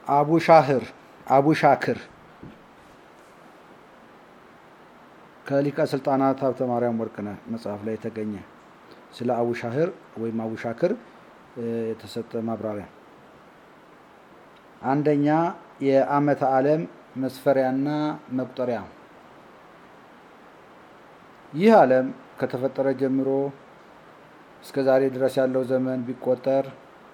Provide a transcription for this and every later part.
አቡሻህር አቡሻክር ከሊቀ ስልጣናት ሀብተ ማርያም ወርቅነህ መጽሐፍ ላይ የተገኘ ስለ አቡሻህር ወይም አቡሻክር የተሰጠ ማብራሪያ። አንደኛ የዓመተ ዓለም መስፈሪያና መቁጠሪያ። ይህ ዓለም ከተፈጠረ ጀምሮ እስከ ዛሬ ድረስ ያለው ዘመን ቢቆጠር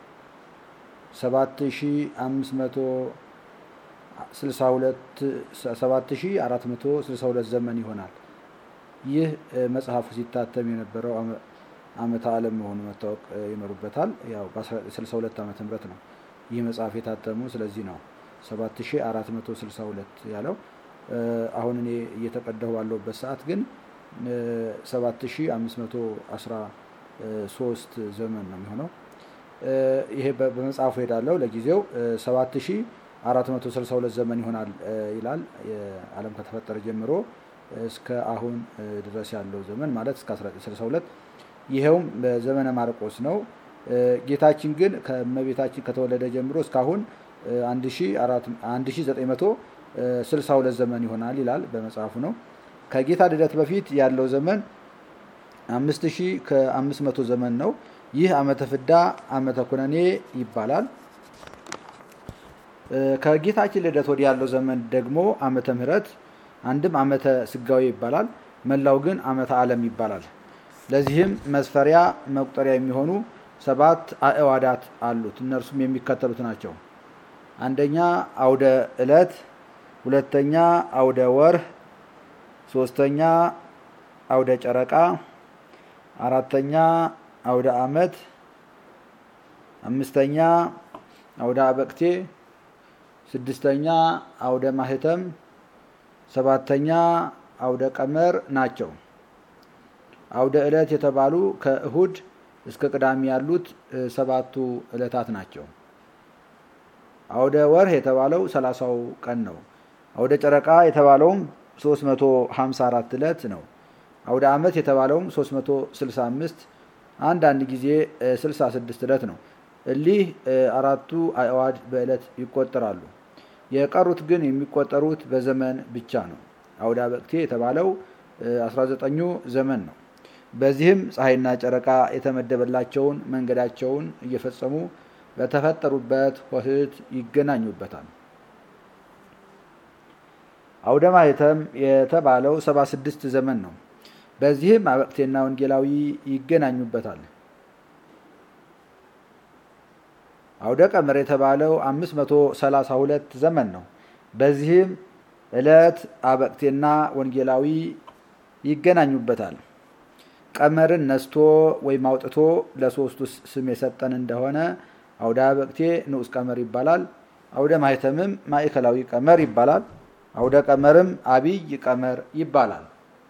7462 ዘመን ይሆናል። ይህ መጽሐፉ ሲታተም የነበረው ዓመተ ዓለም መሆኑ መታወቅ ይኖርበታል። ያው በ62 ዓመተ ምህረት ነው ይህ መጽሐፍ የታተሙ። ስለዚህ ነው 7462 ያለው። አሁን እኔ እየተቀዳሁ ባለሁበት ሰዓት ግን 7513 ዘመን ነው የሚሆነው። ይሄ በመጽሐፉ ሄዳለው ለጊዜው 7462 ዘመን ይሆናል ይላል። ዓለም ከተፈጠረ ጀምሮ እስከ አሁን ድረስ ያለው ዘመን ማለት እስከ 1962 ይኸውም በዘመነ ማርቆስ ነው። ጌታችን ግን ከእመቤታችን ከተወለደ ጀምሮ እስካሁን 1962 ዘመን ይሆናል ይላል በመጽሐፉ ነው። ከጌታ ልደት በፊት ያለው ዘመን 5000 ከ500 ዘመን ነው። ይህ ዓመተ ፍዳ ዓመተ ኩነኔ ይባላል። ከጌታችን ልደት ወዲህ ያለው ዘመን ደግሞ ዓመተ ምሕረት አንድም ዓመተ ስጋዊ ይባላል። መላው ግን ዓመተ ዓለም ይባላል። ለዚህም መስፈሪያ መቁጠሪያ የሚሆኑ ሰባት አእዋዳት አሉት። እነርሱም የሚከተሉት ናቸው። አንደኛ አውደ ዕለት፣ ሁለተኛ አውደ ወርህ፣ ሶስተኛ አውደ ጨረቃ፣ አራተኛ አውደ ዓመት፣ አምስተኛ አውደ አበቅቴ፣ ስድስተኛ አውደ ማህተም፣ ሰባተኛ አውደ ቀመር ናቸው። አውደ ዕለት የተባሉ ከእሁድ እስከ ቅዳሜ ያሉት ሰባቱ ዕለታት ናቸው። አውደ ወርህ የተባለው ሰላሳው ቀን ነው። አውደ ጨረቃ የተባለውም 354 ዕለት ነው። አውደ ዓመት የተባለውም 365 አንዳንድ ጊዜ 66 ዕለት ነው። እሊህ አራቱ አዕዋድ በዕለት ይቆጠራሉ። የቀሩት ግን የሚቆጠሩት በዘመን ብቻ ነው። አውደ አበቅቴ የተባለው 19ኙ ዘመን ነው። በዚህም ፀሐይና ጨረቃ የተመደበላቸውን መንገዳቸውን እየፈጸሙ በተፈጠሩበት ሆህት ይገናኙበታል። አውደ ማህተም የተባለው 76 ዘመን ነው። በዚህም አበቅቴና ወንጌላዊ ይገናኙበታል። አውደ ቀመር የተባለው 532 ዘመን ነው። በዚህም ዕለት አበቅቴና ወንጌላዊ ይገናኙበታል። ቀመርን ነስቶ ወይም አውጥቶ ለሶስቱ ስም የሰጠን እንደሆነ አውደ አበቅቴ ንዑስ ቀመር ይባላል። አውደ ማህተምም ማዕከላዊ ቀመር ይባላል። አውደ ቀመርም አብይ ቀመር ይባላል።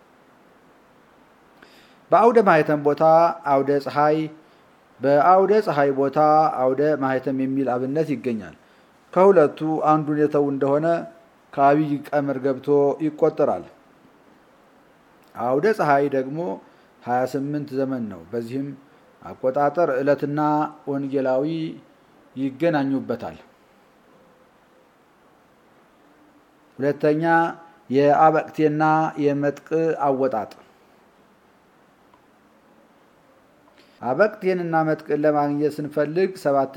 በአውደ ማህተም ቦታ አውደ ፀሐይ፣ በአውደ ፀሐይ ቦታ አውደ ማህተም የሚል አብነት ይገኛል። ከሁለቱ አንዱን የተው እንደሆነ ከአብይ ቀመር ገብቶ ይቆጠራል። አውደ ፀሐይ ደግሞ 28 ዘመን ነው። በዚህም አቆጣጠር ዕለትና ወንጌላዊ ይገናኙበታል። ሁለተኛ የአበቅቴና የመጥቅ አወጣጥ። አበቅቴንና መጥቅን ለማግኘት ስንፈልግ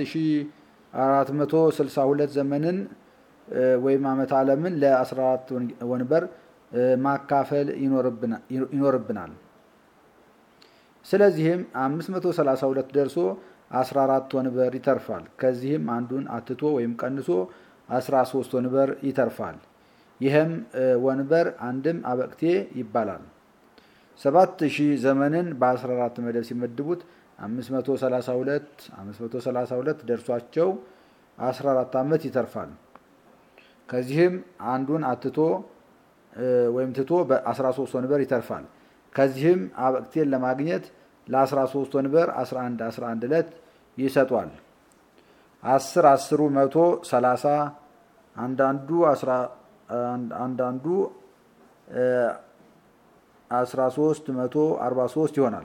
7462 ዘመንን ወይም ዓመተ ዓለምን ለ14 ወንበር ማካፈል ይኖርብናል። ስለዚህም 532 ደርሶ 14 ወንበር ይተርፋል። ከዚህም አንዱን አትቶ ወይም ቀንሶ 13 ወንበር ይተርፋል። ይህም ወንበር አንድም አበቅቴ ይባላል። 7000 ዘመንን በ14 መደብ ሲመድቡት 532 532 ደርሷቸው 14 ዓመት ይተርፋል። ከዚህም አንዱን አትቶ ወይም ትቶ በ13 ወንበር ይተርፋል። ከዚህም አበቅቴን ለማግኘት ለ13 ወንበር 11 11 ዕለት ይሰጧል። 10 10ሩ መቶ 30 አንዳንዱ አንዳንዱ 13 መቶ 43 ይሆናል።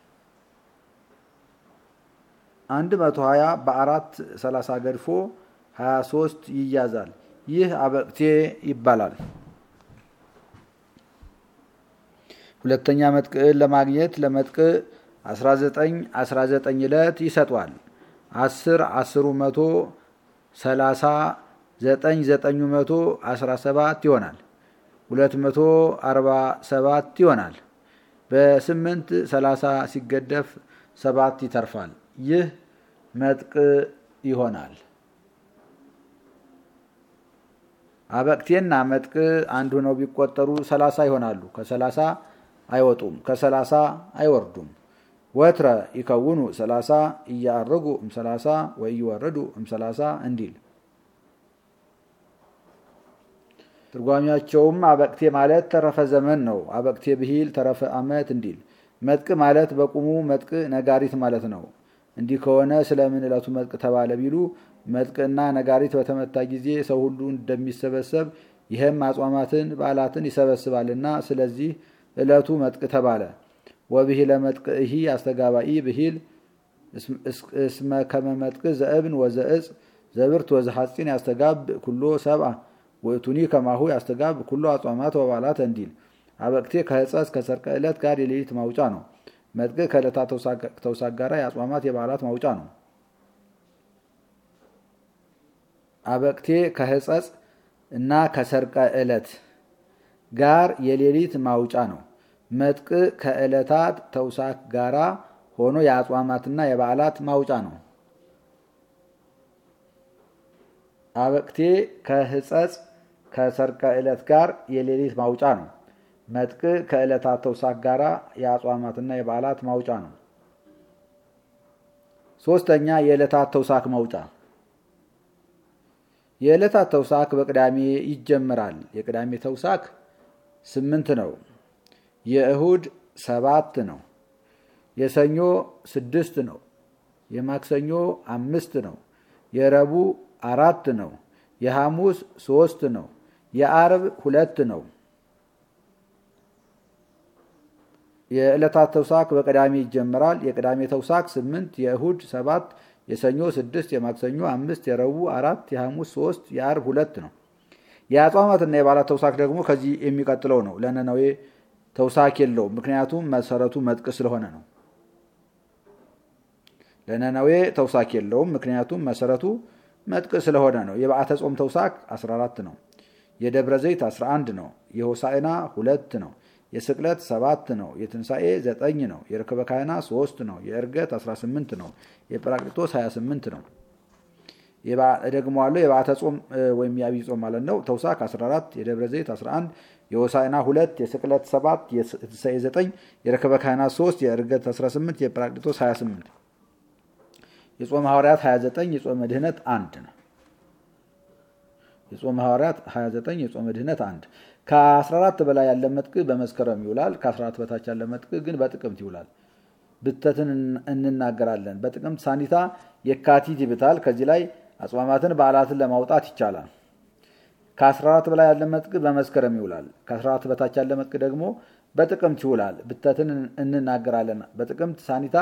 120 በአራት 30 ገድፎ 23 ይያዛል። ይህ አበቅቴ ይባላል። ሁለተኛ መጥቅዕን ለማግኘት ለመጥቅዕ 19 19 ዕለት ይሰጧል። 10 10 መቶ 30 9 9 መቶ 17 ይሆናል። 247 ይሆናል። በስምንት 30 ሲገደፍ ሰባት ይተርፋል። ይህ መጥቅዕ ይሆናል። አበቅቴና መጥቅዕ አንድ ሆነው ቢቆጠሩ 30 ይሆናሉ። ከ30 አይወጡም፣ ከ30 አይወርዱም። ወትረ ይከውኑ 30 እያአርጉ እም 30 ወይ ይወረዱ እም 30 እንዲል ትርጓሚያቸውም አበቅቴ ማለት ተረፈ ዘመን ነው። አበቅቴ ብሂል ተረፈ ዓመት እንዲል። መጥቅዕ ማለት በቁሙ መጥቅዕ ነጋሪት ማለት ነው። እንዲህ ከሆነ ስለምን ዕለቱ መጥቅዕ ተባለ ቢሉ መጥቅዕና ነጋሪት በተመታ ጊዜ ሰው ሁሉ እንደሚሰበሰብ ይህም አጽዋማትን በዓላትን ይሰበስባልና ስለዚህ ዕለቱ መጥቅዕ ተባለ። ወብሂለ መጥቅዕሂ አስተጋባኢ ብሂል እስመ ከመ መጥቅዕ ዘእብን ወዘእጽ ዘብርት ወዘሐፂን ያስተጋብ ኩሎ ሰብአ ወእቱኒ ከማሁ ያስተጋብ ኩሎ አጽዋማት ወበዓላት እንዲል። አበቅቴ ከሕፀፅ ከሰርቀ ዕለት ጋር የሌሊት ማውጫ ነው። መጥቅዕ ከዕለታት ተውሳክ ጋር የአጽዋማት የበዓላት ማውጫ ነው። አበቅቴ ከሕፀፅ እና ከሰርቀ ዕለት ጋር የሌሊት ማውጫ ነው። መጥቅዕ ከዕለታት ተውሳክ ጋራ ሆኖ የአጽዋማትና የበዓላት ማውጫ ነው። አበቅቴ ከሕፀፅ ከሰርቀ ዕለት ጋር የሌሊት ማውጫ ነው። መጥቅዕ ከዕለታት ተውሳክ ጋራ የአጽዋማትና የበዓላት ማውጫ ነው። ሶስተኛ የዕለታት ተውሳክ ማውጫ የዕለታት ተውሳክ በቅዳሜ ይጀምራል። የቅዳሜ ተውሳክ ስምንት ነው። የእሁድ ሰባት ነው። የሰኞ ስድስት ነው። የማክሰኞ አምስት ነው። የረቡዕ አራት ነው። የሐሙስ ሶስት ነው። የአርብ ሁለት ነው። የዕለታት ተውሳክ በቅዳሜ ይጀምራል። የቅዳሜ ተውሳክ ስምንት፣ የእሁድ ሰባት፣ የሰኞ ስድስት፣ የማክሰኞ አምስት፣ የረቡዕ አራት፣ የሐሙስ ሶስት፣ የአርብ ሁለት ነው። የአጽዋማትና የበዓላት ተውሳክ ደግሞ ከዚህ የሚቀጥለው ነው። ለነነዌ ተውሳክ የለውም፣ ምክንያቱም መሰረቱ መጥቅዕ ስለሆነ ነው። ለነነዌ ተውሳክ የለውም፣ ምክንያቱም መሰረቱ መጥቅዕ ስለሆነ ነው። የበዓተ ጾም ተውሳክ 14 ነው። የደብረ ዘይት 11 ነው። የሆሳዕና ሁለት ነው። የስቅለት ሰባት ነው። የትንሣኤ ዘጠኝ ነው። የርክበ ካህና ሶስት ነው። የእርገት 18 ነው። የጰራቅሊጦስ 28 ነው። ደግሞ አለው የበዓተ ጾም ወይም የአብይ ጾም ማለት ነው። ተውሳክ 14፣ የደብረ ዘይት 11፣ የሆሳዕና ሁለት፣ የስቅለት ሰባት፣ የትንሣኤ ዘጠኝ፣ የርክበ ካህና ሶስት፣ የእርገት 18፣ የጰራቅሊጦስ 28 የጾም ሐዋርያት 29 የጾመ ድህነት አንድ ነው። የጾም ሐዋርያት 29 የጾመ ድህነት አንድ። ከ14 በላይ ያለ መጥቅዕ በመስከረም ይውላል። ከ14 በታች ያለ መጥቅዕ ግን በጥቅምት ይውላል። ብተትን እንናገራለን። በጥቅምት ሳኒታ የካቲት ይብታል። ከዚህ ላይ አጽዋማትን በዓላትን ለማውጣት ይቻላል። ከ14 በላይ ያለ መጥቅዕ በመስከረም ይውላል። ከ14 በታች ያለ መጥቅዕ ደግሞ በጥቅምት ይውላል። ብተትን እንናገራለን። በጥቅምት ሳኒታ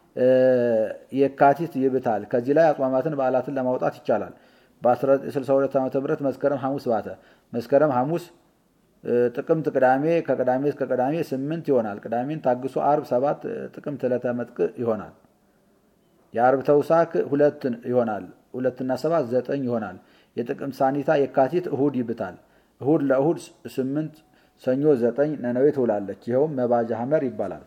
የካቲት ይብታል። ከዚህ ላይ አጽዋማትን በዓላትን ለማውጣት ይቻላል። በ1962 ዓ ም መስከረም ሐሙስ ባተ። መስከረም ሐሙስ፣ ጥቅምት ቅዳሜ፣ ከቅዳሜ እስከ ቅዳሜ ስምንት ይሆናል። ቅዳሜን ታግሶ አርብ ሰባት፣ ጥቅምት ዕለተ መጥቅዕ ይሆናል። የአርብ ተውሳክ ሁለት ይሆናል። ሁለትና ሰባት ዘጠኝ ይሆናል። የጥቅምት ሳኒታ የካቲት እሁድ ይብታል። እሁድ ለእሁድ ስምንት፣ ሰኞ ዘጠኝ ነነዌ ትውላለች። ይኸውም መባጃ ሐመር ይባላል።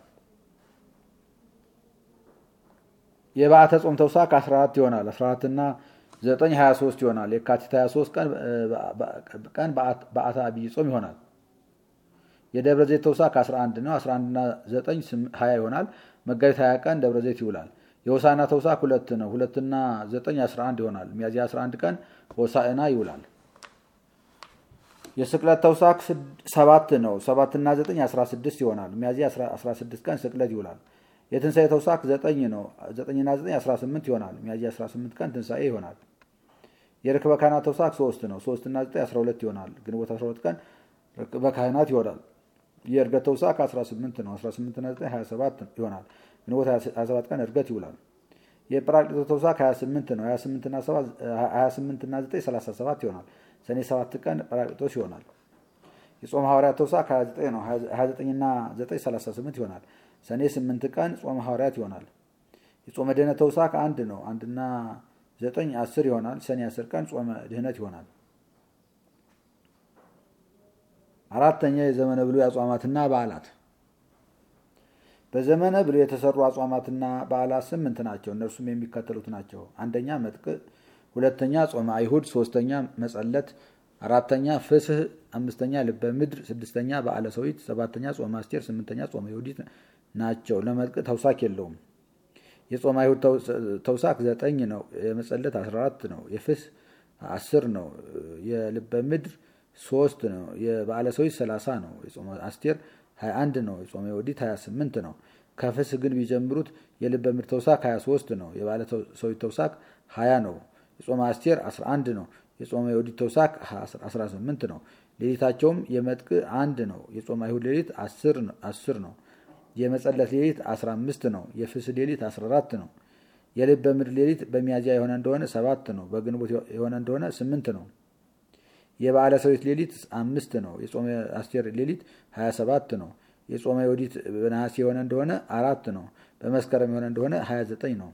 የበዓተ ጾም ተውሳክ 14 ይሆናል። 14 እና 9 23 ይሆናል። የካቲት 23 ቀን በዓተ አብይ ጾም ይሆናል። የደብረ ዘይት ተውሳክ 11 ነው። 11 እና 9 20 ይሆናል። መጋቢት 20 ቀን ደብረ ዘይት ይውላል። የሆሳዕና ተውሳክ ሁለት ነው። ሁለትና 9 11 ይሆናል። ሚያዝያ 11 ቀን ሆሳዕና ይውላል። የስቅለት ተውሳክ ሰባት ነው። 7 እና 9 16 ይሆናል። ሚያዝያ 16 ቀን ስቅለት ይውላል። የትንሣኤ ተውሳክ ዘጠኝ ነው። ዘጠኝና ዘጠኝ 18 ይሆናል። ሚያዝያ 18 ቀን ትንሣኤ ይሆናል። የርክበ ካህናት ተውሳክ ሶስት ነው። ሶስት እና ዘጠኝ 12 ይሆናል። ግንቦት 12 ቀን ርክበ ካህናት ይሆናል። የእርገት ተውሳክ 18 ነው። 18 እና 9 27 ይሆናል። ግንቦት 27 ቀን እርገት ይውላል። የጰራቅሊጦስ ተውሳክ 28 ነው። 28 እና 9 37 ይሆናል። ሰኔ 7 ቀን ጰራቅሊጦስ ይሆናል። የጾመ ሐዋርያት ተውሳክ 29 ነው። 29 እና 9 38 ይሆናል። ሰኔ 8 ቀን ጾመ ሐዋርያት ይሆናል። የጾመ ድህነት ተውሳክ አንድ ነው። አንድና 9 10 ይሆናል። ሰኔ 10 ቀን ጾመ ድህነት ይሆናል። አራተኛ የዘመነ ብሉይ አጽዋማትና በዓላት በዘመነ ብሉይ የተሰሩ አጽዋማትና በዓላት ስምንት ናቸው። እነርሱም የሚከተሉት ናቸው። አንደኛ መጥቅዕ፣ ሁለተኛ ጾመ አይሁድ፣ ሶስተኛ መጸለት፣ አራተኛ ፍስህ፣ አምስተኛ ልበ ምድር፣ ስድስተኛ በዓለ ሰዊት፣ ሰባተኛ ጾመ አስቴር፣ ስምንተኛ ጾመ ይሁዲት ናቸው። ለመጥቅዕ ተውሳክ የለውም። የጾመ አይሁድ ተውሳክ ዘጠኝ ነው። የመጸለት አስራ አራት ነው። የፍስህ አስር ነው። የልበ ምድር ሶስት ነው። የበዓለ ሰዊት ሰላሳ ነው። የጾመ አስቴር 21 ነው። የጾመ ይሁዲት 28 ነው። ከፍስህ ግን ቢጀምሩት የልበ ምድር ተውሳክ 23 ነው። የበዓለ ሰዊት ተውሳክ 20 ነው። የጾመ አስቴር 11 ነው። የጾመ ይሁዲት ተውሳክ 18 ነው። ሌሊታቸውም የመጥቅዕ አንድ ነው። የጾመ አይሁድ ሌሊት 10 ነው። የመጸለት ሌሊት 15 ነው። የፍስህ ሌሊት 14 ነው። የልበ ምድር ሌሊት በሚያዝያ የሆነ እንደሆነ 7 ነው። በግንቦት የሆነ እንደሆነ 8 ነው። የበዓለ ሰዊት ሌሊት አምስት ነው። የጾመ አስቴር ሌሊት 27 ነው። የጾመ ይሁዲት በነሐሴ የሆነ እንደሆነ አራት ነው። በመስከረም የሆነ እንደሆነ 29 ነው።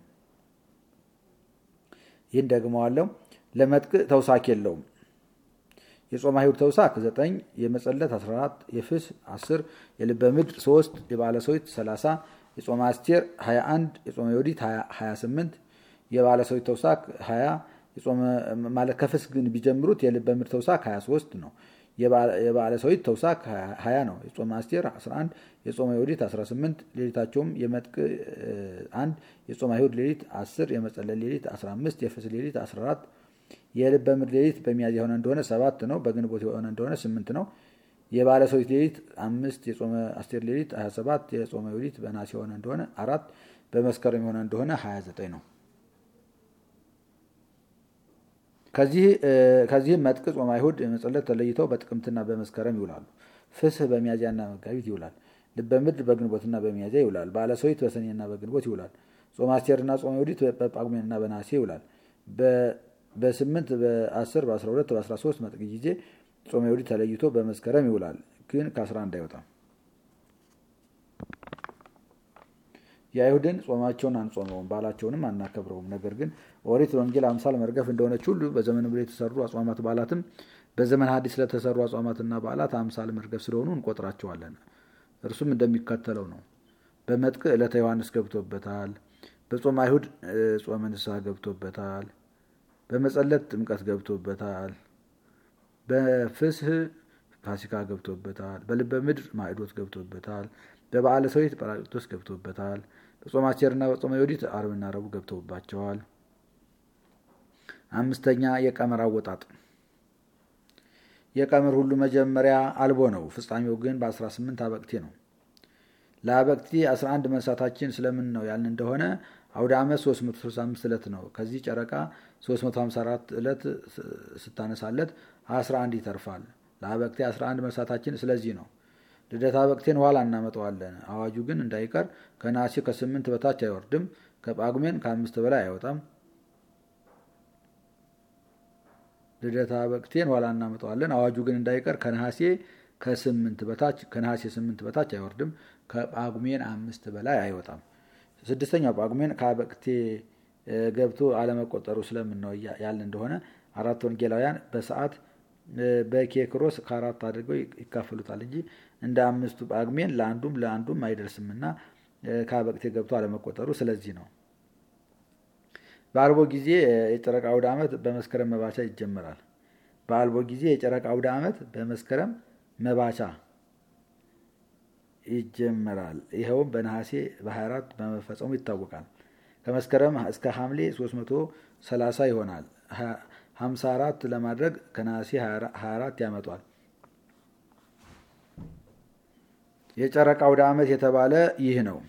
ይህን ደግመዋለሁ። ለመጥቅዕ ተውሳክ የለውም። የጾመ አይሁድ ተውሳክ 9፣ የመጸለት 14፣ የፍስ 10፣ የልበ ምድር 3፣ የበዓለ ሰዊት 30፣ የጾመ አስቴር 21፣ የጾመ ይሁዲት 28፣ የበዓለ ሰዊት ተውሳክ 20 የጾመ ማለት ከፍስ ግን ቢጀምሩት የልበ ምድር ተውሳክ 23 ነው። የበዓለ ሰዊት ተውሳክ 20 ነው። የጾመ አስቴር 11፣ የጾመ ይሁዲት 18፣ ሌሊታቸውም የመጥቅዕ 1፣ የጾመ አይሁድ ሌሊት 10፣ የመጸለት ሌሊት 15፣ የፍስ ሌሊት 14፣ የልበ ምድር ሌሊት በሚያዝያ የሆነ እንደሆነ 7 ነው። በግንቦት የሆነ እንደሆነ 8 ነው። የበዓለ ሰዊት ሌሊት 5፣ የጾመ አስቴር ሌሊት 27፣ የጾመ ይሁዲት በነሐሴ የሆነ እንደሆነ 4፣ በመስከረም የሆነ እንደሆነ 29 ነው። ከዚህም መጥቅዕ ጾመ አይሁድ መጸለት ተለይተው በጥቅምትና በመስከረም ይውላሉ። ፍስህ በሚያዝያና መጋቢት ይውላል። ልበ ምድር በግንቦትና በሚያዝያ ይውላል። በዓለ ሰዊት በሰኔና በግንቦት ይውላል። ጾመ አስቴርና ጾመ ይሁዲት በጳጉሜንና በነሐሴ ይውላል። በስምንት በአስር በአስራ ሁለት በአስራ ሶስት መጥቅዕ ጊዜ ጾመ ይሁዲት ተለይቶ በመስከረም ይውላል። ግን ከአስራ አንድ አይወጣም። የአይሁድን ጾማቸውን አንጾመውም፣ በዓላቸውንም አናከብረውም። ነገር ግን ኦሪት ወንጌል አምሳል መርገፍ እንደሆነች ሁሉ በዘመነ ብሉይ የተሰሩ አጽዋማት በዓላትም በዘመን ሐዲስ ስለተሰሩ አጽዋማትና በዓላት አምሳል መርገፍ ስለሆኑ እንቆጥራቸዋለን። እርሱም እንደሚከተለው ነው። በመጥቅዕ ዕለተ ዮሐንስ ገብቶበታል። በጾመ አይሁድ ጾመ ንስሐ ገብቶበታል። በመጸለት ጥምቀት ገብቶበታል። በፍስህ ፋሲካ ገብቶበታል። በልበ ምድር ማዕዶት ገብቶበታል። በበዓለ ሰዊት ጰራቅሊጦስ ገብቶበታል። በጾመ አስቴርና በጾመ ይሁዲት ዓርብና ረቡዕ ገብተውባቸዋል። አምስተኛ የቀመር አወጣጥ። የቀመር ሁሉ መጀመሪያ አልቦ ነው፣ ፍጻሜው ግን በ18 አበቅቴ ነው። ለአበቅቴ 11 መንሳታችን ስለምን ነው ያልን እንደሆነ አውደ ዓመት 365 ዕለት ነው። ከዚህ ጨረቃ 354 ዕለት ስታነሳለት 11 ይተርፋል። ለአበቅቴ 11 መንሳታችን ስለዚህ ነው። ልደታ በቅቴን ኋላ እናመጣዋለን። አዋጁ ግን እንዳይቀር ከነሐሴ ከስምንት በታች አይወርድም። ከጳጉሜን ከአምስት በላይ አይወጣም። ልደታ በቅቴን ኋላ እናመጣዋለን። አዋጁ ግን እንዳይቀር ከነሐሴ ከስምንት በታች ከነሐሴ ስምንት በታች አይወርድም። ከጳጉሜን አምስት በላይ አይወጣም። ስድስተኛው ጳጉሜን ከአበቅቴ ገብቶ አለመቆጠሩ ስለምን ነው ያልን እንደሆነ አራት ወንጌላውያን በሰዓት በኬክሮስ ከአራት አድርገው ይካፈሉታል እንጂ እንደ አምስቱ ጳጉሜን ለአንዱም ለአንዱም አይደርስምና ከአበቅቴ ገብቶ አለመቆጠሩ ስለዚህ ነው። በአልቦ ጊዜ የጨረቃ አውደ ዓመት በመስከረም መባቻ ይጀመራል። በአልቦ ጊዜ የጨረቃ አውደ ዓመት በመስከረም መባቻ ይጀመራል። ይኸውም በነሐሴ በ24 በመፈጸሙ ይታወቃል። ከመስከረም እስከ ሐምሌ 330 ይሆናል። 54 ለማድረግ ከነሐሴ 24 ያመጧል። የጨረቃ አውደ ዓመት የተባለ ይህ ነው።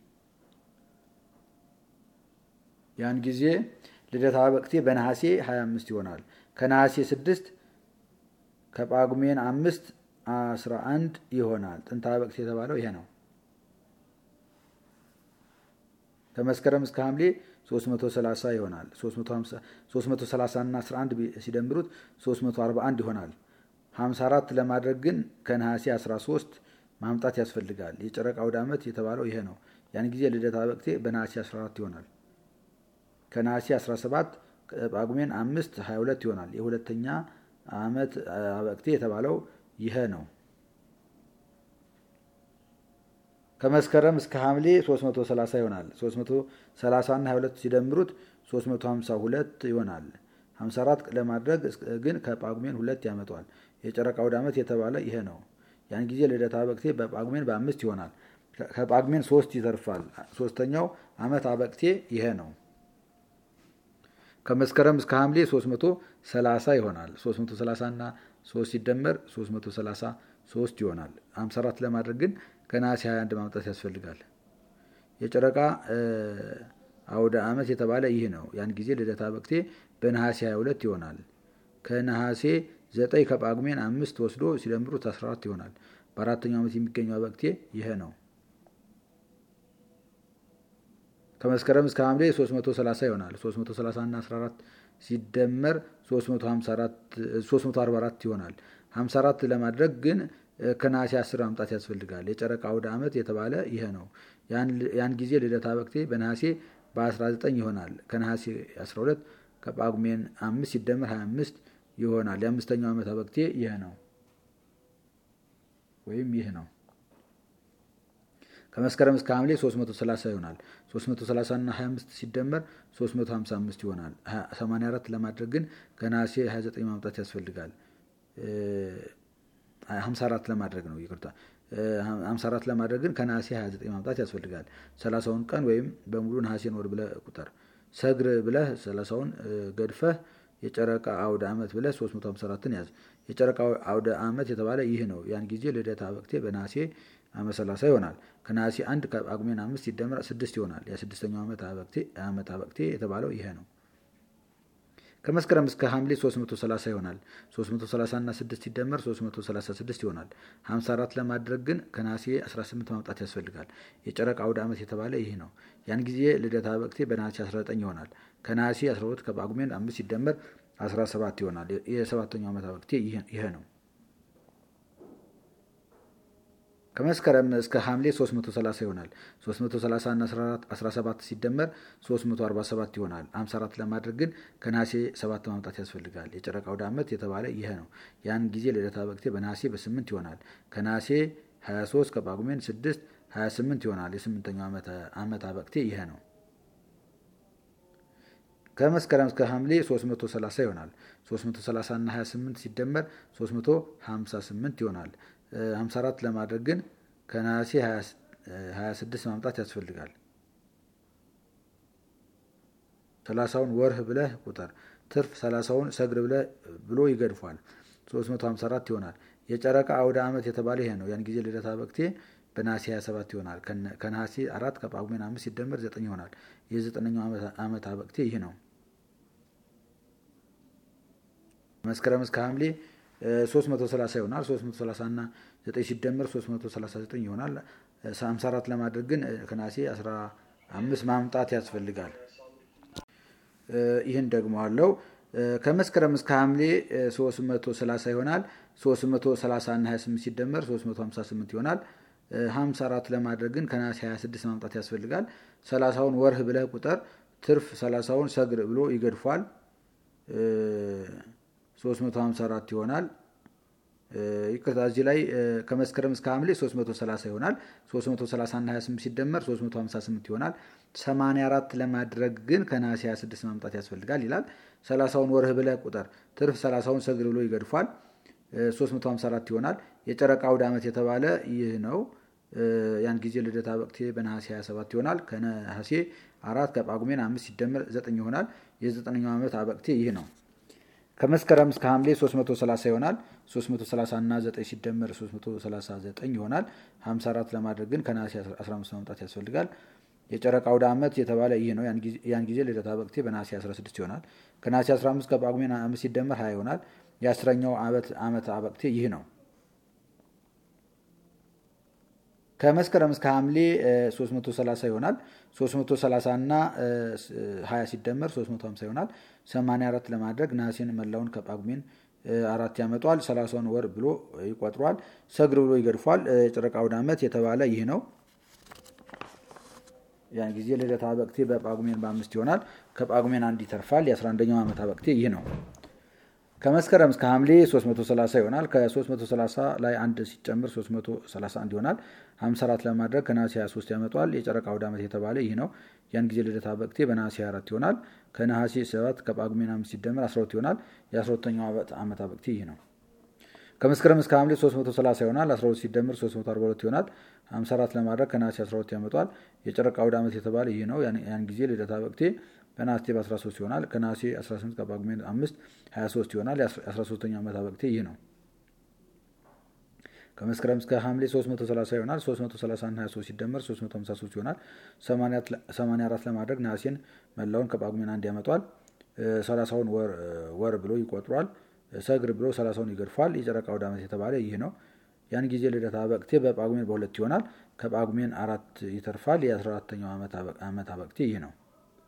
ያን ጊዜ ልደታ በቅቴ በነሐሴ 25 ይሆናል። ከነሐሴ 6 ከጳጉሜን አምስት 11 ይሆናል። ጥንታ በቅቴ የተባለው ይሄ ነው። ከመስከረም እስከ ሐምሌ 330 ይሆናል። 330 እና 11 ሲደምሩት 341 ይሆናል። 54 ለማድረግ ግን ከነሐሴ 13 ማምጣት ያስፈልጋል። የጨረቃ አውደ ዓመት የተባለው ይሄ ነው። ያን ጊዜ ልደታ በቅቴ በነሐሴ 14 ይሆናል። ከነሐሴ 17 ጳጉሜን 5 22 ይሆናል። የሁለተኛ ዓመት አበቅቴ የተባለው ይሄ ነው። ከመስከረም እስከ ሐምሌ 330 ይሆናል። 330 እና 22 ሲደምሩት 352 ይሆናል። 54 ለማድረግ ግን ከጳጉሜን ሁለት ያመጣዋል። የጨረቃ አውደ ዓመት የተባለ ይሄ ነው። ያን ጊዜ ልደታ አበቅቴ በጳጉሜን በአምስት ይሆናል። ከጳጉሜን ሶስት ይተርፋል። ሶስተኛው ዓመት አበቅቴ ይሄ ነው። ከመስከረም እስከ ሐምሌ 330 ይሆናል። 330 እና 3 ሲደመር 333 ይሆናል። 54 ለማድረግ ግን ከነሐሴ 21 ማምጣት ያስፈልጋል። የጨረቃ አውደ ዓመት የተባለ ይህ ነው። ያን ጊዜ ልደታ በቅቴ በነሐሴ 22 ይሆናል። ከነሐሴ 9 ከጳጉሜን አምስት ወስዶ ሲደምሩት 14 ይሆናል። በአራተኛው ዓመት የሚገኘው በቅቴ ይህ ነው። ከመስከረም እስከ ሐምሌ 330 ይሆናል። 330 እና 14 ሲደመር 344 ይሆናል። 54 ለማድረግ ግን ከነሐሴ 10 ማምጣት ያስፈልጋል። የጨረቃ አውደ ዓመት የተባለ ይሄ ነው። ያን ጊዜ ልደታ በቅቴ በነሐሴ በ19 ይሆናል። ከነሐሴ 12 ከጳጉሜን 5 ሲደመር 25 ይሆናል። የአምስተኛው ዓመት በቅቴ ይህ ነው ወይም ይህ ነው። ከመስከረም እስከ ሐምሌ 330 ይሆናል። 330 እና 25 ሲደመር 355 ይሆናል። 84 ለማድረግ ግን ከነሐሴ 29 ማምጣት ያስፈልጋል። 54 ለማድረግ ነው ይቅርታ። 54 ለማድረግ ግን ከነሐሴ 29 ማምጣት ያስፈልጋል። 30ውን ቀን ወይም በሙሉ ነሐሴን ወር ብለህ ቁጠር። ሰግር ብለህ 30ውን ገድፈህ የጨረቃ አውደ ዓመት ብለህ 354ን ያዝ። የጨረቃ አውደ ዓመት የተባለ ይህ ነው። ያን ጊዜ ልደታ በቅቴ በነሐሴ ዓመት 30 ይሆናል። ከነሐሴ አንድ ከጳጉሜን አምስት ሲደመር ስድስት ይሆናል። የስድስተኛው ዓመት አበቅቴ የተባለው ይሄ ነው። ከመስከረም እስከ ሐምሌ 330 ይሆናል። 330 እና 6 ሲደመር 336 ይሆናል። 54 ለማድረግ ግን ከነሐሴ 18 ማምጣት ያስፈልጋል። የጨረቃ አውደ ዓመት የተባለ ይህ ነው። ያን ጊዜ ልደታ በቅቴ በነሐሴ 19 ይሆናል። ከነሐሴ 12 ከጳጉሜን 5 ሲደመር 17 ይሆናል። የሰባተኛው ዓመት በቅቴ ይሄ ነው። ከመስከረም እስከ ሐምሌ 330 ይሆናል። 330 እና 17 ሲደመር 347 ይሆናል። 54 ለማድረግ ግን ከነሐሴ 7 ማምጣት ያስፈልጋል። የጨረቃ አውደ ዓመት የተባለ ይህ ነው። ያን ጊዜ ልደታ በቅቴ በነሐሴ በ8 ይሆናል። ከነሐሴ 23 ከጳጉሜን 6 28 ይሆናል። የስምንተኛው ዓመት በቅቴ ይህ ነው። ከመስከረም እስከ ሐምሌ 330 ይሆናል። 330 እና 28 ሲደመር 358 ይሆናል። 54 ለማድረግ ግን ከነሐሴ 26 ማምጣት ያስፈልጋል። 30ውን ወርህ ብለህ ቁጠር። ትርፍ 30ውን ሰግር ብሎ ይገድፏል። 354 ይሆናል። የጨረቃ አውደ ዓመት የተባለ ይሄ ነው። ያን ጊዜ ልደታ በቅቴ በነሐሴ 27 ይሆናል። ከነሐሴ አራት ከጳጉሜን አምስት ሲደመር ዘጠኝ ይሆናል። የዘጠነኛው ዓመት በቅቴ ይህ ነው። መስከረም እስከ ሐምሌ 330 ይሆናል። 330 እና 9 ሲደመር 339 ይሆናል። 54 ለማድረግ ግን ከነሐሴ 15 ማምጣት ያስፈልጋል። ይህን ደግሞ አለው። ከመስከረም እስከ ሐምሌ 330 ይሆናል። 330 እና 28 ሲደመር 358 ይሆናል። 54 ለማድረግ ግን ከነሐሴ 26 ማምጣት ያስፈልጋል። 30ውን ወርህ ብለህ ቁጠር። ትርፍ 30ውን ሰግር ብሎ ይገድፏል። 354 ይሆናል። ይቅርታ እዚህ ላይ ከመስከረም እስከ ሐምሌ 330 ይሆናል። 330 እና 28 ሲደመር 358 ይሆናል። 84 ለማድረግ ግን ከነሐሴ 26 ማምጣት ያስፈልጋል ይላል። 30ውን ወርህ ብለህ ቁጠር። ትርፍ 30ውን ሰግር ብሎ ይገድፏል። 354 ይሆናል። የጨረቃ አውደ ዓመት የተባለ ይህ ነው። ያን ጊዜ ልደታ በቅቴ በነሐሴ 27 ይሆናል። ከነሐሴ አራት ከጳጉሜን አምስት ሲደመር ዘጠኝ ይሆናል። የዘጠነኛው ዓመት አበቅቴ ይህ ነው። ከመስከረም እስከ ሐምሌ 330 ይሆናል። 330 እና 9 ሲደመር 339 ይሆናል። 54 ለማድረግ ግን ከነሐሴ 15 ማምጣት ያስፈልጋል። የጨረቃ አውደ ዓመት የተባለ ይህ ነው። ያን ጊዜ ልደታ በቅቴ በነሐሴ 16 ይሆናል። ከነሐሴ 15 ከጳጉሜን 5 ሲደመር 20 ይሆናል። የአስረኛው ዓመት አበቅቴ ይህ ነው። ከመስከረም እስከ ሐምሌ 330 ይሆናል። 330 እና 20 ሲደመር 350 ይሆናል። 84 ለማድረግ ነሐሴን መላውን ከጳጉሜን አራት ያመጧል። 30ውን ወር ብሎ ይቆጥሯል። ሰግር ብሎ ይገድፏል። የጨረቃ አውደ ዓመት የተባለ ይህ ነው። ያን ጊዜ ልደታ በቅቴ በጳጉሜን በአምስት ይሆናል። ከጳጉሜን አንድ ይተርፋል። የ11ኛው ዓመት በቅቴ ይህ ነው። ከመስከረም እስከ ሐምሌ 330 ይሆናል። ከ330 ላይ አንድ ሲጨምር 331 ይሆናል። 54 ለማድረግ ከነሐሴ 23 ያመጧል። የጨረቃ አውደ ዓመት የተባለ ይህ ነው። ያን ጊዜ ልደታ በቅቴ በነሐሴ 24 ይሆናል። ከነሐሴ 7 ከጳጉሜን 5 ሲደመር 12 ይሆናል። የ12ኛው ዓመት በቅቴ ይህ ነው። ከመስከረም እስከ ሐምሌ 330 ይሆናል። 12 ሲደምር 342 ይሆናል። 54 ለማድረግ ከነሐሴ 12 ያመጧል። የጨረቃ አውደ ዓመት የተባለ ይህ ነው። ያን ጊዜ ልደታ በቅቴ በነሐሴ በ13 ይሆናል። ከነሐሴ 18 ከጳጉሜን 5 23 ይሆናል። የ13ኛው ዓመት በቅቴ ይህ ነው። ከመስከረም እስከ ሐምሌ 330 ይሆናል። 330 እና 23 ሲደመር 353 ይሆናል። 84 ለማድረግ ነሐሴን መላውን ከጳጉሜን አንድ ያመጧል። 30ውን ወር ብሎ ይቆጥሯል። ሰግር ብሎ 30ውን ይገድፏል። የጨረቃ አውደ ዓመት የተባለ ይህ ነው። ያን ጊዜ ልደታ በቅቴ በጳጉሜን በሁለት ይሆናል። ከጳጉሜን አራት ይተርፋል። የ14ተኛው ዓመት በቅቴ ይህ ነው።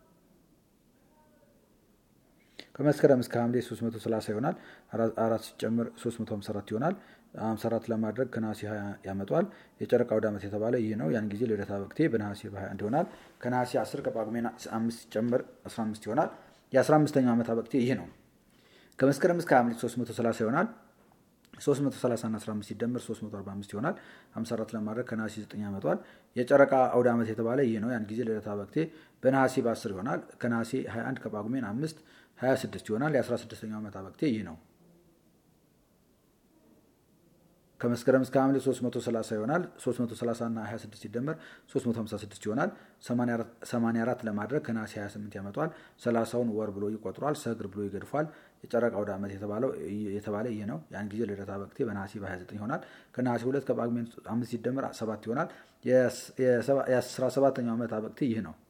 ከመስከረም እስከ ሐምሌ 330 ይሆናል። አራት ሲጨምር 354 ይሆናል። 54 ለማድረግ ከነሐሴ 20 ያመጧል። የጨረቃ አውደ ዓመት የተባለ ይህ ነው። ያን ጊዜ ልደታ በቅቴ በነሐሴ በ21 ይሆናል። ከነሐሴ 10 ከጳጉሜን 5 ሲጨምር 15 ይሆናል። የ15ኛው ዓመት በቅቴ ይህ ነው። ከመስከረም እስከ ሐምሌ 330 ይሆናል። 330 እና 15 ሲደመር 345 ይሆናል። 54 ለማድረግ ከነሐሴ 9 ያመጧል። የጨረቃ አውደ ዓመት የተባለ ይህ ነው። ያን ጊዜ ልደታ በቅቴ በነሐሴ በ10 ይሆናል። ከነሐሴ 21 ከጳጉሜን 5 26 ይሆናል። የ16ኛው ዓመት በቅቴ ይህ ነው። ከመስከረም እስከ ሐምሌ 330 ይሆናል። 330 እና 26 ሲደመር 356 ይሆናል። 84 ለማድረግ ከነሐሴ 28 ያመጧል። 30ውን ወር ብሎ ይቆጥሯል። ሰግር ብሎ ይገድፏል። የጨረቃ አውደ ዓመት የተባለ ይህ ነው። ያን ጊዜ ልደታ በቅቴ በነሐሴ በ29 ይሆናል። ከነሐሴ 2 ከጳጉሜን 5 ሲደመር 7 ይሆናል። የ17ኛው ዓመት በቅቴ ይህ ነው።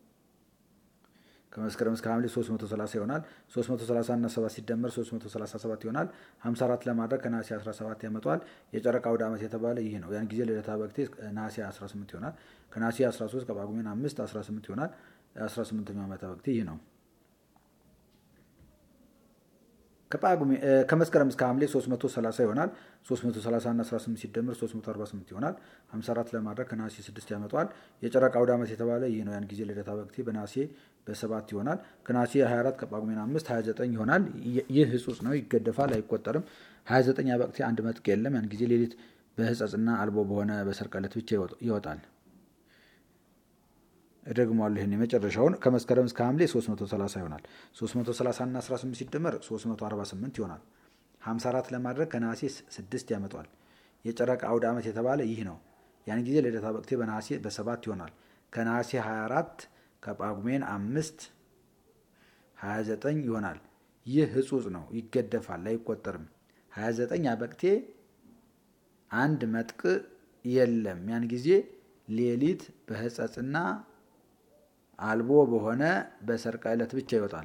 ከመስከረም እስከ ሐምሌ 330 ይሆናል። 330 እና 7 ሲደመር 337 ይሆናል። 54 ለማድረግ ከነሐሴ 17 ያመጧል። የጨረቃ አውደ ዓመት የተባለ ይህ ነው። ያን ጊዜ ልደታ በቅቴ ነሐሴ 18 ይሆናል። ከነሐሴ 13 ከጳጉሜን 5 18 ይሆናል። 18ኛው ዓመት በቅቴ ይህ ነው። ከመስከረም እስከ ሐምሌ 330 ይሆናል። 330 እና 18 ሲደምር 348 ይሆናል። 54 ለማድረግ ከነሐሴ 6 ያመጧል። የጨረቃ አውደ ዓመት የተባለ ይህ ነው። ያን ጊዜ ልደታ በቅቴ በነሐሴ በሰባት ይሆናል። ከነሐሴ 24 ከጳጉሜን 5 29 ይሆናል። ይህ ሕጹጽ ነው፣ ይገደፋል፣ አይቆጠርም። 29 በቅቴ አንድ መጥቅ የለም። ያን ጊዜ ሌሊት በሕጸጽና አልቦ በሆነ በሰርቀለት ብቻ ይወጣል። እደግመዋለሁ ይህን የመጨረሻውን ከመስከረም እስከ ሐምሌ 330 ይሆናል። 330 እና 18 ሲደመር 348 ይሆናል። 54 ለማድረግ ከነሐሴ 6 ያመጧል። የጨረቃ አውደ ዓመት የተባለ ይህ ነው። ያን ጊዜ ልደታ በቅቴ በነሐሴ በሰባት ይሆናል። ከነሐሴ 24 ከጳጉሜን 5 29 ይሆናል። ይህ ሕጹጽ ነው፣ ይገደፋል፣ አይቆጠርም። 29 በቅቴ አንድ መጥቅ የለም። ያን ጊዜ ሌሊት በሕጸጽና አልቦ በሆነ በሰርቀ ዕለት ብቻ ይወጣል።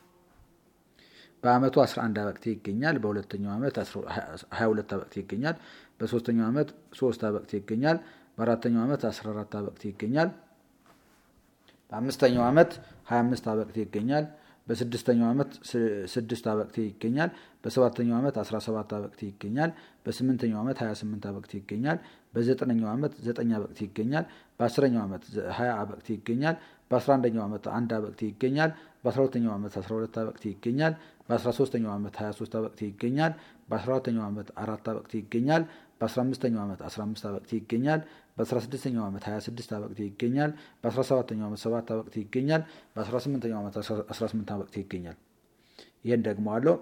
በዓመቱ 11 አበቅቴ ይገኛል። በሁለተኛው ዓመት 22 አበቅቴ ይገኛል። በሶስተኛው ዓመት 3 አበቅቴ ይገኛል። በአራተኛው ዓመት 14 አበቅቴ ይገኛል። በአምስተኛው ዓመት 25 አበቅቴ ይገኛል። በስድስተኛው ዓመት 6 አበቅቴ ይገኛል። በሰባተኛው ዓመት 17 አበቅቴ ይገኛል። በስምንተኛው ዓመት 28 አበቅቴ ይገኛል። በዘጠነኛው ዓመት 9 አበቅቴ ይገኛል። በአስረኛው ዓመት 20 አበቅቴ ይገኛል። በአስራ አንደኛው ዓመት አንድ አበቅቴ ይገኛል። በአስራ ሁለተኛው ዓመት 12 አበቅቴ ይገኛል። በአስራ ሶስተኛው ዓመት 23 አበቅቴ ይገኛል። በአስራ አራተኛው ዓመት አራት አበቅቴ ይገኛል። በአስራ አምስተኛው ዓመት 15 አበቅቴ ይገኛል። በአስራ ስድስተኛው ዓመት 26 አበቅቴ ይገኛል። በአስራ ሰባተኛው ዓመት 7 አበቅቴ ይገኛል። በአስራ ስምንተኛው ዓመት 18 አበቅቴ ይገኛል። ይህን ደግሞ አለው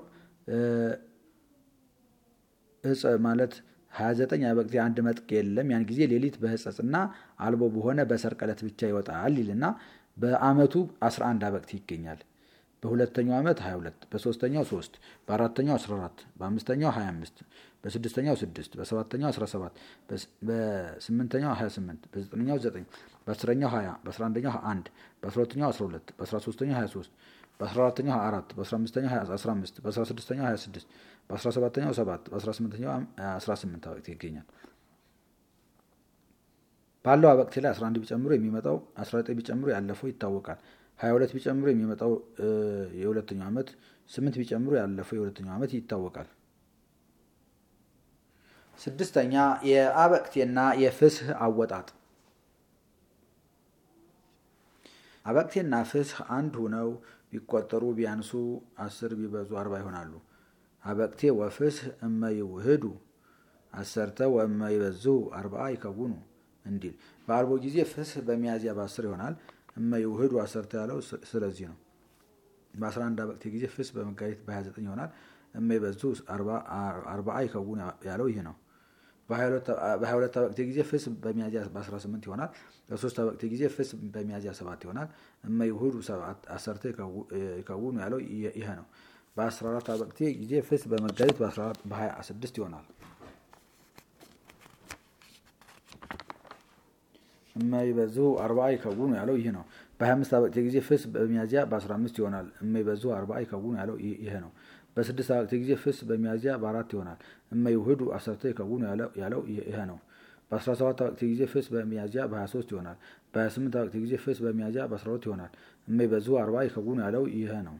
እጽ ማለት 29 አበቅቴ አንድ መጥቅ የለም። ያን ጊዜ ሌሊት በሕጸጽና አልቦ በሆነ በሰርቀ ዕለት ብቻ ይወጣል ይልና በዓመቱ 11 አበቅቴ ይገኛል። በሁለተኛው ዓመት 22፣ በሶስተኛው 3፣ በአራተኛው 14፣ በአምስተኛው 25፣ በስድስተኛው 6፣ በሰባተኛው 17፣ በስምንተኛው 28፣ በዘጠነኛው 9፣ በአስረኛው 20፣ በአስራአንደኛው 1፣ በአስራሁለተኛው 12፣ በአስራሶስተኛው 23፣ በአስራአራተኛው 24፣ በአስራአምስተኛው 15፣ በአስራስድስተኛው 26፣ በአስራሰባተኛው 7፣ በአስራስምንተኛው 18 አበቅቴ ይገኛል። ባለው አበቅቴ ላይ 11 ቢጨምሩ የሚመጣው 19 ቢጨምሩ ያለፈው ይታወቃል። 22 ቢጨምሩ የሚመጣው የሁለተኛው ዓመት፣ 8 ቢጨምሩ ያለፈው የሁለተኛው ዓመት ይታወቃል። ስድስተኛ የአበቅቴና የፍስህ አወጣጥ። አበቅቴና ፍስህ አንድ ሁነው ቢቆጠሩ ቢያንሱ አስር ቢበዙ አርባ ይሆናሉ። አበቅቴ ወፍስህ እመ ይውህዱ አሰርተ ወእመ ይበዝሁ አርባዓ ይከውኑ እንዲል በአርቦ ጊዜ ፍስህ በሚያዝያ በአስር ይሆናል። እመ ይውህዱ አሰርተ ያለው ስለዚህ ነው። በ11 አበቅቴ ጊዜ ፍስህ በመጋቢት በ29 ይሆናል። እመ ይበዝሁ አርባዓ ይከውኑ ያለው ይህ ነው። በ22 አበቅቴ ጊዜ ፍስህ በሚያዝያ በ18 ይሆናል። በሶስት አበቅቴ ጊዜ ፍስህ በሚያዝያ 7 ይሆናል። እመ ይውህዱ አሰርተ ይከውኑ ያለው ይህ ነው። በ14 አበቅቴ ጊዜ ፍስህ በመጋቢት በ26 ይሆናል። እመ ይበዝሁ አርባዓ ይከውኑ ያለው ይህ ነው። በ25 አበቅቴ ጊዜ ፍስህ በሚያዝያ በ15 ይሆናል። እመ ይበዝሁ አርባዓ ይከውኑ ያለው ይህ ነው። በስድስት አበቅቴ ጊዜ ፍስህ በሚያዝያ በአራት ይሆናል። እመ ይውህዱ አሰርተ ይከውኑ ያለው ይህ ነው። በ17 አበቅቴ ጊዜ ፍስህ በሚያዝያ በ23 ይሆናል። በ28 አበቅቴ ጊዜ ፍስህ በሚያዝያ በ12 ይሆናል። እመ ይበዝሁ አርባዓ ይከውኑ ያለው ይህ ነው።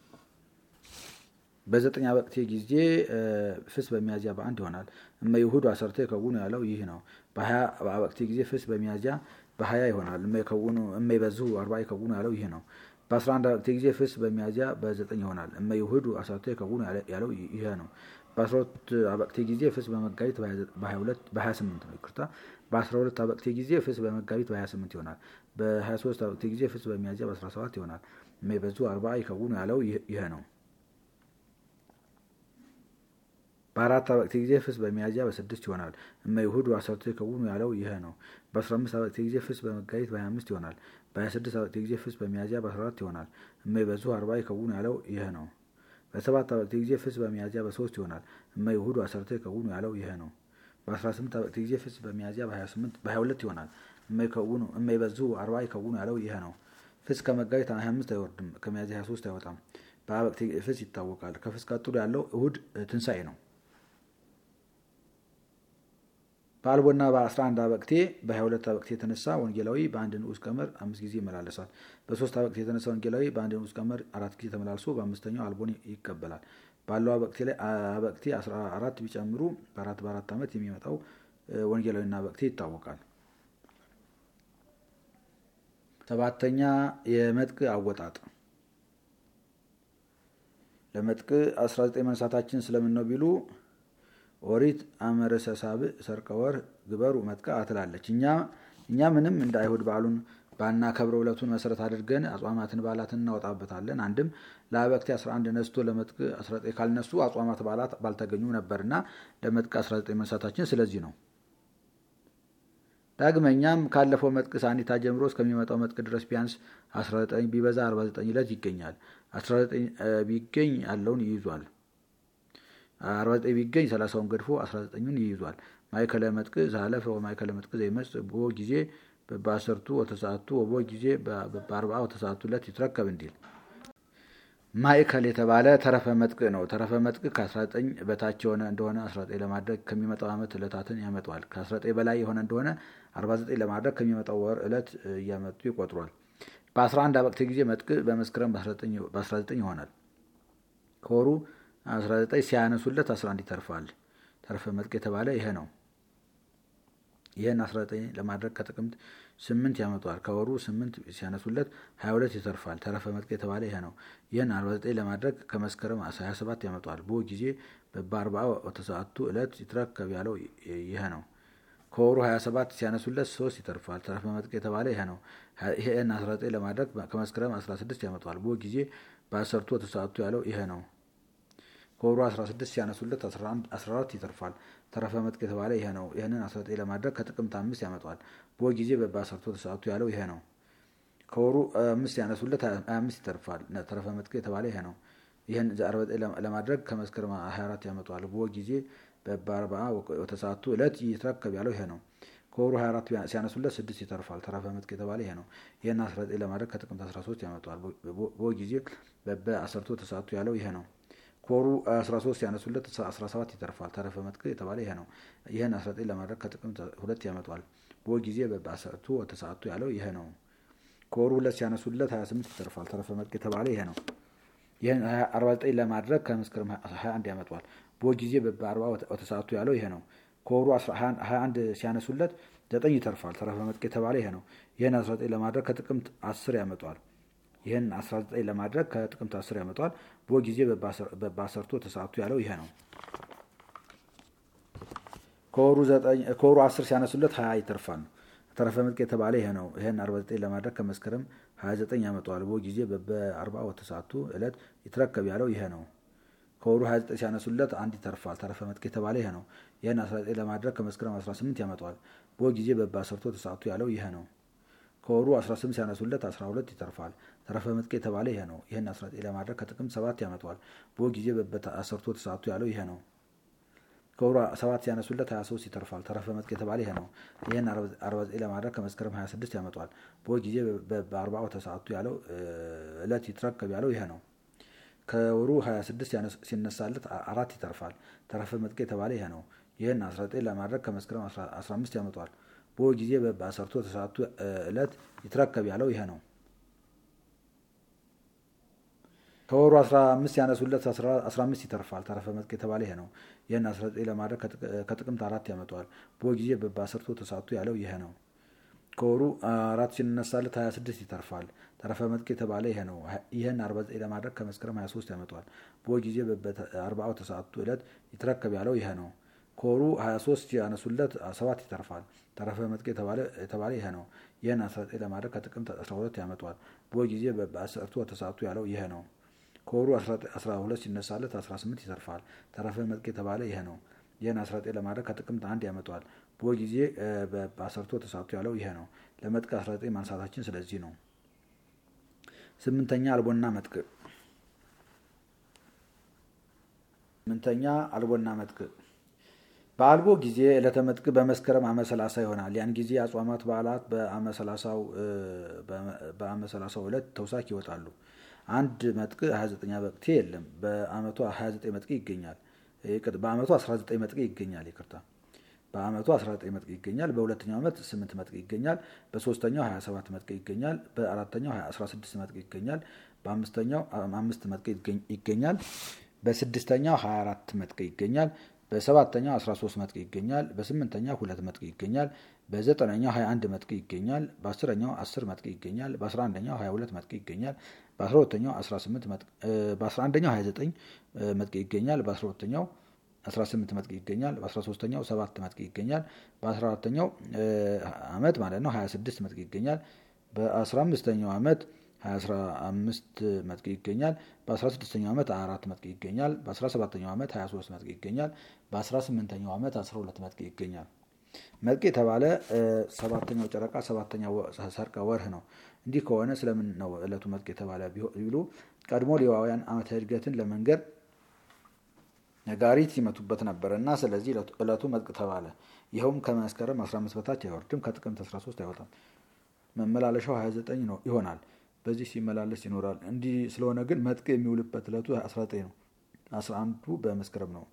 በዘጠኝ አበቅቴ ጊዜ ፍስህ በሚያዝያ በአንድ ይሆናል። እመ ይውህዱ አሰርተ ይከውኑ ያለው ይህ ነው። በሀያ አበቅቴ ጊዜ ፍስህ በሚያዝያ በሀያ ይሆናል። እመ ይበዝሁ አርባዓ ይከውኑ ያለው ይህ ነው። በአስራ አንድ አበቅቴ ጊዜ ፍስህ በሚያዝያ በዘጠኝ ይሆናል። እመ ይውህዱ አሰርተ ይከውኑ ያለው ይህ ነው። በአስራ ሁለት አበቅቴ ጊዜ ፍስህ በመጋቢት በሀያ ስምንት ነው። ይቅርታ በአስራ ሁለት አበቅቴ ጊዜ ፍስህ በመጋቢት በሀያ ስምንት ይሆናል። በሀያ ሶስት አበቅቴ ጊዜ ፍስህ በሚያዝያ በአስራ ሰባት ይሆናል። እመ ይበዝሁ አርባዓ ይከውኑ ያለው ይህ ነው። በአራት አበቅቴ ጊዜ ፍስህ በሚያዝያ በስድስት ይሆናል። እመ ይውህዱ አሰርተ ይከውኑ ያለው ይህ ነው። በአስራ አምስት አበቅቴ ጊዜ ፍስህ በመጋቢት በሀያ አምስት ይሆናል። በሀያ ስድስት አበቅቴ ጊዜ ፍስህ በሚያዝያ በአስራ አራት ይሆናል። እመ ይበዝሁ አርባዓ ይከውኑ ያለው ይህ ነው። በሰባት አበቅቴ ጊዜ ፍስህ በሚያዝያ በሶስት ይሆናል። እመ ይውህዱ አሰርተ ይከውኑ ያለው ይህ ነው። በአስራ ስምንት አበቅቴ ጊዜ ፍስህ በሚያዝያ በሀያ ሁለት ይሆናል። እመ ይበዝሁ አርባዓ ይከውኑ ያለው ይህ ነው። ፍስህ ከመጋቢት ሀያ አምስት አይወርድም። ከሚያዝያ ሀያ ሶስት አይወጣም። በአበቅቴ ፍስህ ይታወቃል። ከፍስህ ቀጥሎ ያለው እሁድ ትንሣኤ ነው። በአልቦና በ11 አበቅቴ በ22 አበቅቴ የተነሳ ወንጌላዊ በአንድ ንዑስ ቀመር አምስት ጊዜ ይመላለሳል። በሶስት አበቅቴ የተነሳ ወንጌላዊ በአንድ ንዑስ ቀመር አራት ጊዜ ተመላልሶ በአምስተኛው አልቦን ይቀበላል። ባለው አበቅቴ ላይ አበቅቴ 14 ቢጨምሩ በአራት በአራት ዓመት የሚመጣው ወንጌላዊና አበቅቴ ይታወቃል። ሰባተኛ የመጥቅ አወጣጥ። ለመጥቅ 19 መንሳታችን ስለምን ነው ቢሉ ኦሪት አመረሰ ሳብዕ ሰርቀ ወር ግበሩ መጥቃ ትላለች። እኛ እኛ ምንም እንደ አይሁድ በዓሉን ባናከብረው ዕለቱን መሰረት አድርገን አጽዋማትን በዓላትን እናወጣበታለን። አንድም ለአበቅቴ 11 ነስቶ ለመጥቅ 19 ካልነሱ አጽዋማት በዓላት ባልተገኙ ነበርና ለመጥቅ 19 መንሳታችን ስለዚህ ነው። ዳግመኛም ካለፈው መጥቅ ሳኒታ ጀምሮ እስከሚመጣው መጥቅ ድረስ ቢያንስ 19 ቢበዛ 49 ዕለት ይገኛል። 19 ቢገኝ ያለውን ይይዟል። 49 ቢገኝ 30ውን ገድፎ 19ኙን ይይዟል። ማእከለ መጥቅ ዛለፈ ወማእከለ መጥቅ ዘይመጽእ ቦ ጊዜ በአሰርቱ ወተሰዓቱ ወቦ ጊዜ በአርብዓ ወተሰዓቱ ዕለት ይትረከብ እንዲል ማእከል የተባለ ተረፈ መጥቅ ነው። ተረፈ መጥቅ ከ19 በታች የሆነ እንደሆነ 19 ለማድረግ ከሚመጣው ዓመት ዕለታትን ያመጣዋል። ከ19 በላይ የሆነ እንደሆነ 49 ለማድረግ ከሚመጣው ወር ዕለት እያመጡ ይቆጥሯል። በ11 አበቅቴ ጊዜ መጥቅ በመስከረም በ19 ይሆናል። ከወሩ 19 ሲያነሱለት 11 ይተርፋል። ተረፈ መጥቅ የተባለ ይሄ ነው። ይህን 19 ለማድረግ ከጥቅምት 8 ያመጣዋል። ከወሩ 8 ሲያነሱለት 22 ይተርፋል። ተረፈ መጥቅ የተባለ ይሄ ነው። ይህን 49 ለማድረግ ከመስከረም 27 ያመጣዋል። ቦ ጊዜ በአርብዓ ወተሰዓቱ ዕለት ይትረከብ ያለው ይሄ ነው። ከወሩ 27 ሲያነሱለት 3 ይተርፋል። ተረፈ መጥቅ የተባለ ይሄ ነው። ይህን 19 ለማድረግ ከመስከረም 16 ያመጣዋል። ቦ ጊዜ በአሰርቱ ወተሰዓቱ ያለው ይሄ ነው። ከወሩ 16 ሲያነሱለት 14 ይተርፋል። ተረፈ መጥቅ የተባለ ይሄ ነው። ይህንን 19 ለማድረግ ከጥቅምት አምስት ያመጣዋል። በወ ጊዜ በአሰርቶ ተሰዓቱ ያለው ይሄ ነው። ከወሩ አምስት ሲያነሱለት 25 ይተርፋል። ተረፈ መጥቅ የተባለ ይሄ ነው። ይህን 49 ለማድረግ ከመስከረም 24 ያመጣዋል። በወ ጊዜ በአርብዓ ወተሰዓቱ ዕለት ይትረከብ ያለው ይሄ ነው። ከወሩ 24 ሲያነሱለት 6 ይተርፋል። ተረፈ መጥቅ የተባለ ይሄ ነው። ይህን 19 ለማድረግ ከጥቅምት 13 ያመጣዋል። በወ ጊዜ በአሰርቶ ተሰዓቱ ያለው ይሄ ነው። ከወሩ 13 ሲያነሱለት 17 ይተርፋል። ተረፈ መጥቅ የተባለ ይሄ ነው። ይህን 19 ለማድረግ ከጥቅምት ሁለት ያመጣዋል። ቦ በጊዜ በባሰርቱ ወተሰዓቱ ያለው ይሄ ነው። ከወሩ ሁለት ሲያነሱለት 28 ይተርፋል። ተረፈ መጥቅ የተባለ ይሄ ነው። ይህን 49 ለማድረግ ከመስከረም 21 ያመጣዋል። በጊዜ በ40 ወተሰዓቱ ያለው ይሄ ነው። ከወሩ 21 ሲያነሱለት 9 ይተርፋል። ተረፈ መጥቅ የተባለ ይሄ ነው። ይህን 19 ለማድረግ ከጥቅምት 10 ያመጣዋል። ይህን 19 ለማድረግ ከጥቅምት 10 ያመጣዋል። በጊዜ በባሰርቱ ወተሰዓቱ ያለው ይሄ ነው። ከወሩ 10 ሲያነሱለት 20 ይተርፋል። ተረፈ መጥቅ የተባለ ይሄ ነው። ይህን 49 ለማድረግ ከመስከረም 29 ያመጣዋል። በ ጊዜ በ40 ወተሰዓቱ ዕለት ይትረከብ ያለው ይሄ ነው። ከወሩ 29 ሲያነሱለት አንድ ይተርፋል። ተረፈ መጥቅ የተባለ ይሄ ነው። ይህን 19 ለማድረግ ከመስከረም 18 ያመጣዋል። በ ጊዜ በባሰርቱ ወተሰዓቱ ያለው ይሄ ነው። ከወሩ 18 ሲያነሱለት 12 ይተርፋል። ተረፈ መጥቅ የተባለ ይሄ ነው። ይህን 19 ለማድረግ ከጥቅምት 7 ያመጣዋል። በ ጊዜ በባሰርቱ ወተሰዓቱ ያለው ይሄ ነው። ከወሩ 7 ሲያነሱለት 23 ይተርፋል። ተረፈ መጥቅ የተባለ ይሄ ነው። ይህን 49 ለማድረግ ከመስከረም 26 ያመጣዋል። በ ጊዜ በ40 ወተሰዓቱ ያለው ዕለት ይትረከብ ያለው ይሄ ነው። ከወሩ 26 ሲነሳለት አራት ይተርፋል። ተረፈ መጥቅ የተባለ ይሄ ነው። ይህን 19 ለማድረግ ከመስከረም 15 ያመጣዋል። በ ጊዜ በአሰርቶ ተሰዓቱ ዕለት ይትረከብ ያለው ይሄ ነው። ከወሩ 15 ያነሱለት 15 ይተርፋል። ተረፈ መጥቅ የተባለ ይሄ ነው። ይህን 19 ለማድረግ ከጥቅምት አራት ያመጣዋል። በ ጊዜ በአሰርቶ ተሰዓቱ ያለው ይሄ ነው። ከወሩ አራት ሲነሳለት 26 ይተርፋል። ተረፈ መጥቅ የተባለ ይሄ ነው። ይህን 49 ለማድረግ ከመስከረም 23 ያመጣዋል። በ ጊዜ በአርባው ተሰዓቱ ዕለት ይትረከብ ያለው ይሄ ነው። ከወሩ 23 ያነሱለት 7 ይተርፋል። ተረፈ መጥቅ የተባለ ይሄ ነው። ይህን 19 ለማድረግ ከጥቅምት 12 ያመጣዋል። በ ጊዜ በአሰርቱ ተሰዓቱ ያለው ይሄ ነው። ከወሩ 12 ሲነሳለት 18 ይተርፋል። ተረፈ መጥቅ የተባለ ይሄ ነው። ይህን 19 ለማድረግ ከጥቅምት አንድ ያመጣዋል። በ ጊዜ በአሰርቶ ተሰዓቱ ያለው ይሄ ነው። ለመጥቅ 19 ማንሳታችን ስለዚህ ነው። ስምንተኛ አልቦና መጥቅ ስምንተኛ አልቦና መጥቅ በአልቦ ጊዜ ዕለተ መጥቅ በመስከረም ዓመ ሰላሳ ይሆናል። ያን ጊዜ አጽዋማት በዓላት በዓመ ሰላሳው ዕለት ተውሳክ ይወጣሉ። አንድ መጥቅ 29 መጥቅ የለም። በዓመቱ 29 መጥቅ ይገኛል። በዓመቱ 19 መጥቅ ይገኛል። ይቅርታ በዓመቱ 19 መጥቅ ይገኛል። በሁለተኛው ዓመት 8 መጥቅ ይገኛል። በሶስተኛው 27 መጥቅ ይገኛል። በአራተኛው 16 መጥቅ ይገኛል። በአምስተኛው አምስት መጥቅ ይገኛል። በስድስተኛው 24 መጥቅ ይገኛል። በሰባተኛው 13 መጥቅ ይገኛል። በስምንተኛው ሁለት መጥቅ ይገኛል። በዘጠነኛው 21 መጥቅ ይገኛል። በአስረኛው 10 መጥቅ ይገኛል። በ11ኛው 22 መጥቅ ይገኛል። በ12ኛው 18 መጥቅ በ11ኛው 29 መጥቅ ይገኛል። በ12ኛው 18 መጥቅ ይገኛል። በ13ኛው 7 መጥቅ ይገኛል። በ14ኛው ዓመት ማለት ነው 26 መጥቅ ይገኛል። በ15ኛው ዓመት 25 መጥቅ ይገኛል። በ16ኛው ዓመት 4 መጥቅ ይገኛል። በ17ኛው ዓመት 23 መጥቅ ይገኛል። በ18ኛው ዓመት 12 መጥቅ ይገኛል። መጥቅ የተባለ ሰባተኛው ጨረቃ ሰባተኛው ሰርቀ ወርህ ነው። እንዲህ ከሆነ ስለምን ነው ዕለቱ መጥቅ የተባለ ቢሉ ቀድሞ ሌዋውያን ዓመተ ዕድገትን ለመንገር ነጋሪት ይመቱበት ነበር እና ስለዚህ ዕለቱ መጥቅ ተባለ። ይኸውም ከመስከረም 15 በታች አይወርድም፣ ከጥቅምት 13 አይወጣም። መመላለሻው 29 ነው ይሆናል። በዚህ ሲመላለስ ይኖራል። እንዲህ ስለሆነ ግን መጥቅ የሚውልበት ዕለቱ 19 ነው። 11ዱ በመስከረም ነው።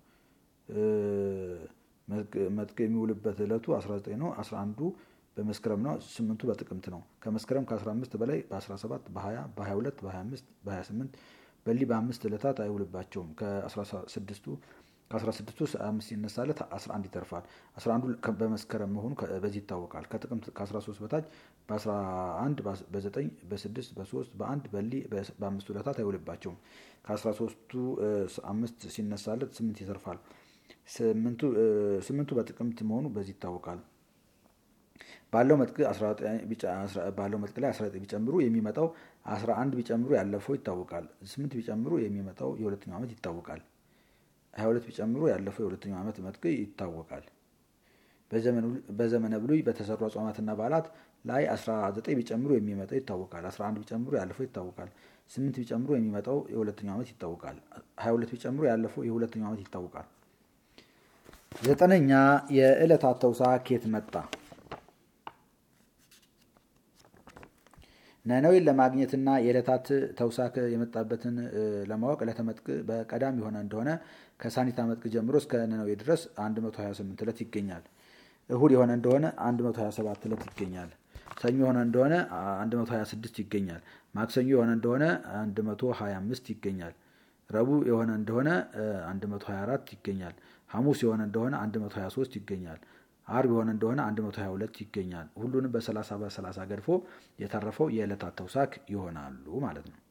መጥቅ የሚውልበት ዕለቱ 19 ነው። 11ዱ በመስከረም ነው። ስምንቱ በጥቅምት ነው። ከመስከረም ከ15 በላይ በ17 በ20 በ22 በ25 በ28 በሊ በአምስት ዕለታት አይውልባቸውም። ከ16ቱ ከ16ቱ አምስት ይነሳለት 11 ይተርፋል። 11ዱ በመስከረም መሆኑ በዚህ ይታወቃል። ከጥቅምት ከ13 በታች በ11 በ9 በ6 በ3 በ1 በሊ በአምስቱ ዕለታት አይውልባቸውም። ከ13ቱ አምስት ሲነሳለት 8 ይተርፋል። ስምንቱ በጥቅምት መሆኑ በዚህ ይታወቃል። ባለው መጥቅ ባለው መጥቅ ላይ 19 ቢጨምሩ የሚመጣው 11 ቢጨምሩ ያለፈው ይታወቃል። 8 ቢጨምሩ የሚመጣው የሁለተኛው ዓመት ይታወቃል። 22 ቢጨምሩ ያለፈው የሁለተኛው ዓመት መጥቅ ይታወቃል። በዘመነ ብሉይ በተሰሩ አጽዋማትና በዓላት ላይ 19 ቢጨምሩ የሚመጣው ይታወቃል። 11 ቢጨምሩ ያለፈው ይታወቃል። 8 ቢጨምሩ የሚመጣው የሁለተኛው ዓመት ይታወቃል። 22 ቢጨምሩ ያለፈው የሁለተኛው ዓመት ይታወቃል። ዘጠነኛ የዕለታት ተውሳክ ከየት መጣ? ነነዌን ለማግኘትና የዕለታት ተውሳክ የመጣበትን ለማወቅ ዕለተ መጥቅ በቀዳም የሆነ እንደሆነ ከሳኒታ መጥቅ ጀምሮ እስከ ነነዌ ድረስ 128 ዕለት ይገኛል። እሁድ የሆነ እንደሆነ 127 ዕለት ይገኛል። ሰኞ የሆነ እንደሆነ 126 ይገኛል። ማክሰኞ የሆነ እንደሆነ 125 ይገኛል። ረቡዕ የሆነ እንደሆነ 124 ይገኛል። ሐሙስ የሆነ እንደሆነ 123 ይገኛል። አርብ የሆነ እንደሆነ 122 ይገኛል። ሁሉንም በ30 በ30 ገድፎ የተረፈው የዕለታት ተውሳክ ይሆናሉ ማለት ነው።